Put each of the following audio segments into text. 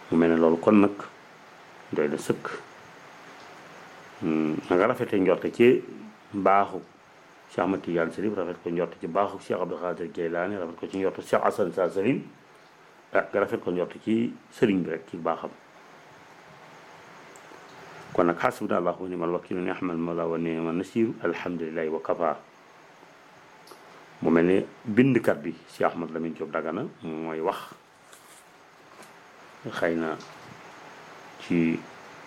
mu mel ne loolu kon nag doy na sëkk na nga rafete njorte ci mbaaxu Cheikh Ahmad Tidiane Chérif rafet ko njorte ci mbaaxu Cheikh Abdou Khadir Jeylaani rafet ko ci njorte Cheikh Hassan Sa Salim ah nga rafet ko njorte ci sëriñ bi rek ci baaxam kon nag xasbuna allahu wa ni'mal wakiilu ni'mal mawla wa ni'man nasiir alhamdulillahi wa kafa mu mel ne bindkat bi Cheikh Ahmad Lamine Diop Dagana mooy wax xëy na ci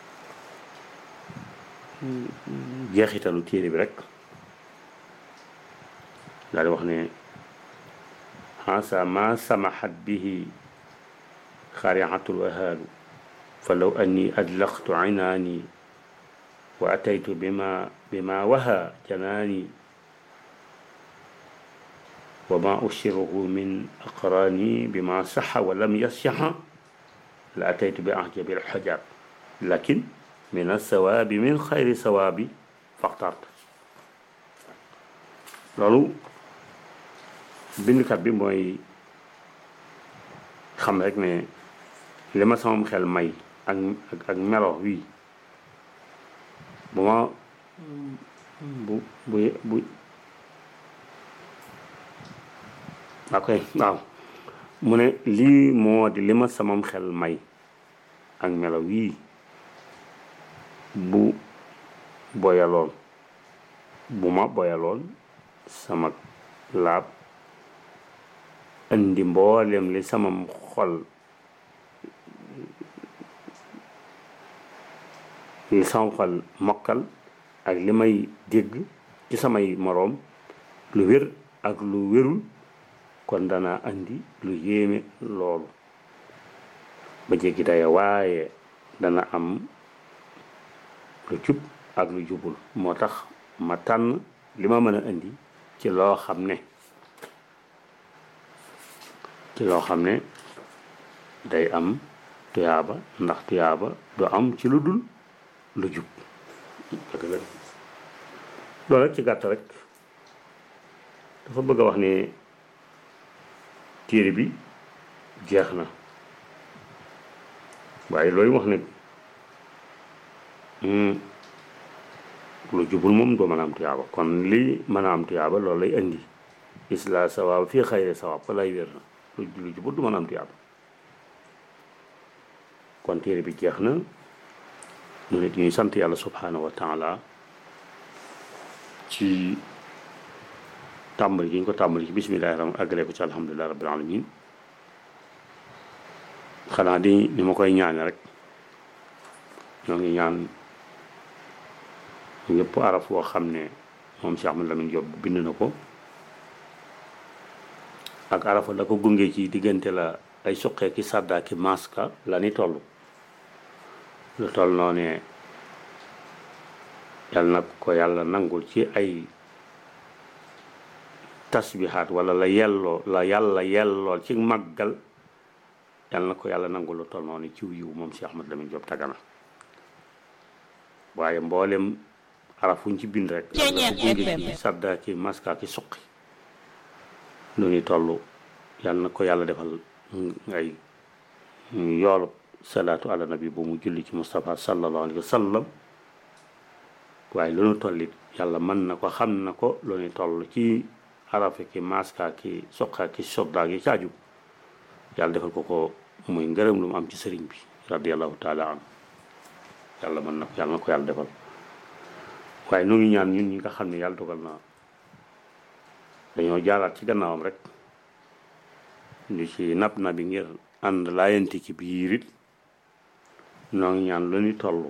jeexitalu téere bi rek daal di wax ne xasa ma samaxat bihi xariatul ahaalu fa law anni adlaqtu cinaani wa ataytu bima bima waha janaani wa ma ushiruhu min aqraani bima saxa wa lam yasyaxa la ataytu bi ahjabi alxajar lakin min alsawaabi min xayri sawaabi faxtart loolu bindkat bi mooy xam rek ne li ma samam xel may ak ak melo wii bu ma bu bu bu ok waaw mu ne lii moo di li ma samam xel may ak melo wii bu boyaloon bu ma boyaloon sama laab indi mboolem li samam xol li sama xol mokkal ak li may dégg ci samay moroom lu wér ak lu wérul kon dana andi lu yéeme loolu ba jéggi daya waaye dana am lu jub ak lu jubul moo tax ma tànn li ma mën a indi ci loo xam ne ci loo xam ne day am tuyaaba ndax tuyaaba du am ci lu dul lu jub loolu rek ci gàtt rek dafa bëgg a wax ne téere bi jeex na waaye looyu wax ne lu jubul moom doo mën a am tuyaaba kon lii mën a am tuyaaba loolu lay indi isla sawaab fii xayri sawaab fa lay wér na lu jubul du mën a am tuyaaba kon téere bi jeex na mu ne ñuy sant yàlla subhanahu wa taala ci tàmbali gi ñu ko tàmbali ci bismillahi rahmaan àggale ko ci alhamdulillahi rabbil alamin xanaa di ni ma koy ñaane rek ñoo ngi ñaan yëpp araf woo xam ne moom Cheikh Ahmad Lamine Diop bind na ko ak arafa la ko gunge ci diggante la ay suqee ki sàddaa ki maska la ni toll lu toll noo ne yal na ko yàlla nangul ci ay tasbihaat wala la yelloo la yàlla yellool ci màggal yal na ko yàlla nangul lu toll noonu ciw yiw moom Cheikh Ahmad Lamine Diop Dagana waaye mboolem arafuñ ci bind rek la ko gunge ci sadda ki maska ki suqi lu ni toll yal na ko yàlla defal ngay yoolu salaatu ala nabi bu mu julli ci Moustapha sallallahu alayhi wa sallam waaye lu nu tollit yàlla mën na ko xam na ko lu ni toll ci arafe ki maska ki soqa ki sodda gi caaju yàlla defal ko ko muy ngërëm lu mu am ci sëriñ bi radiallahu taala an yàlla mën na ko yàlla na ko yàlla defal waaye nu ngi ñaan ñun ñi nga xam ne yàlla dogal na dañoo jaaraat ci gannaawam rek ñu ci nab na bi ngir ànd laayanti ci biir it noo ngi ñaan lu ñu toll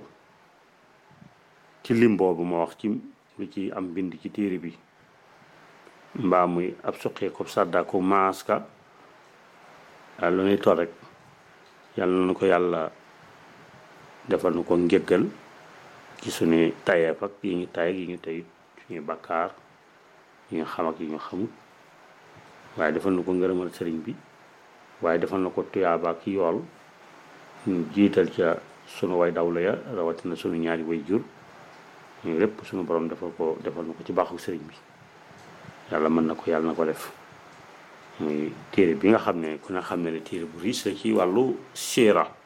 ci lim boobu ma wax ci lu ci am bind ci téere bi mbaa muy ab suqee ko sàddaa ko maaska lu ñuy toll rek yàlla na ko yàlla defal na ko njëggal ci suñu tayeef ak yi ñu tay yi ñu tayit suñuy bakkaar yi ñu xam ak yi ñu xamut waaye defal na ko ngërëmal sëriñ bi waaye defal na ko tuyaaba ak yool ñu jiital ca sunu way dawla ya rawatina sunu ñaari way jur ñu lépp sunu borom defal ko defal na ko ci baaxu sëriñ bi yàlla mën na ko yàlla na ko def muy téere bi nga xam ne ku ne xam ne ne téere bu riis la ci wàllu siira